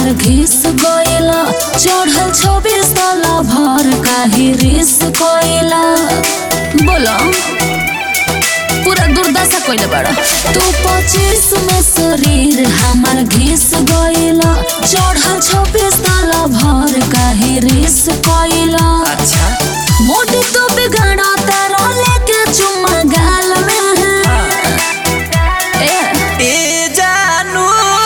घिस गइला चढ़ल छब्बीस साला भर काहे रिस गइला बोलो पूरा दुर्दशा कइले बाड़ा तू पच्चीस में शरीर हमार घिस गइला चढ़ल छब्बीस साला भर काहे रिस गइला अच्छा मोटी तो बिगड़ा तारा लेके चुम्मा गाल में ए, ए जानू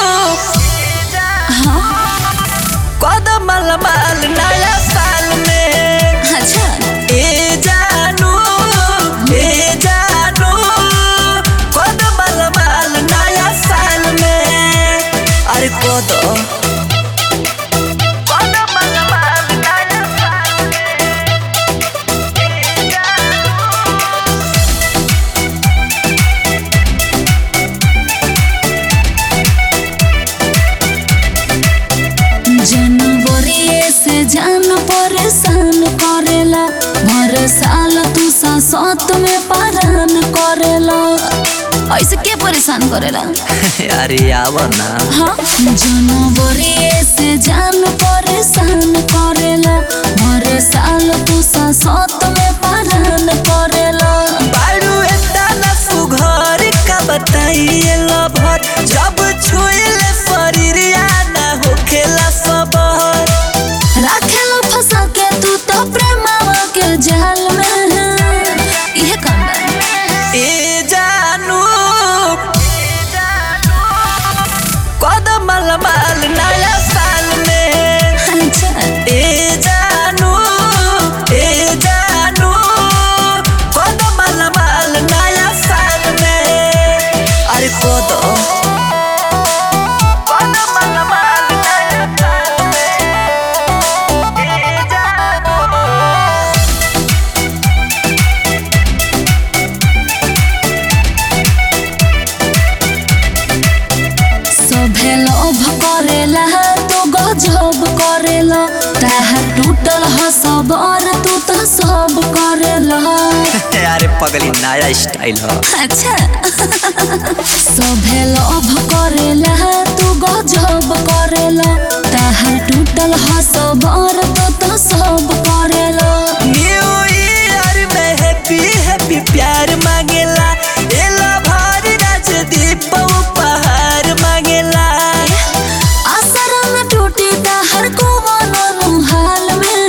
हाँ, कदम माल नया साल में अच्छा ए जानू ए जानू कदम माल नया साल में अरे कदम कदम माल नया साल जनवरी से जान परेशान करेला हर साल तू सात में पारान करेला ऐसे के परेशान करेला अरे आव ना हाँ जनवरी से जान परेशान करेला हर साल तू सात में पारान करेला बारू एतना सुघर का बताइए लभर जब छुएले शरीरिया ना होखेला सबर राखेला फंसा के तू तो प्रेमावा के जाल में इहे काम बा ए जानू कदम माल नया साल में अच्छा ए जानू ए जानू कदम माल नया साल में अरे कदम कदम माल नया साल में ए जानू सभे लोभ करेला तो गजब करेला ताहा टूटल ह सबर तू तो सब करेला अरे पगली नया स्टाइल हो अच्छा सभे लोभ करेला तू गजब करेला ताहा टूटल ह सबर तू तो सब करेला न्यू ईयर में हैप्पी हैप्पी प्यार मांगेला एला भारी राजदीप उपहार मांगेला आसरा न टूटी ताहर को मनो हाल में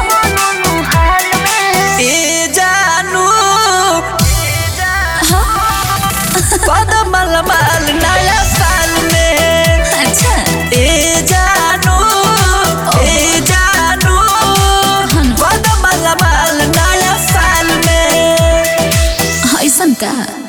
ए जानू कदम माल नया साल में अच्छा ए जानू ए जानू कदम माल नया साल में ऐसन का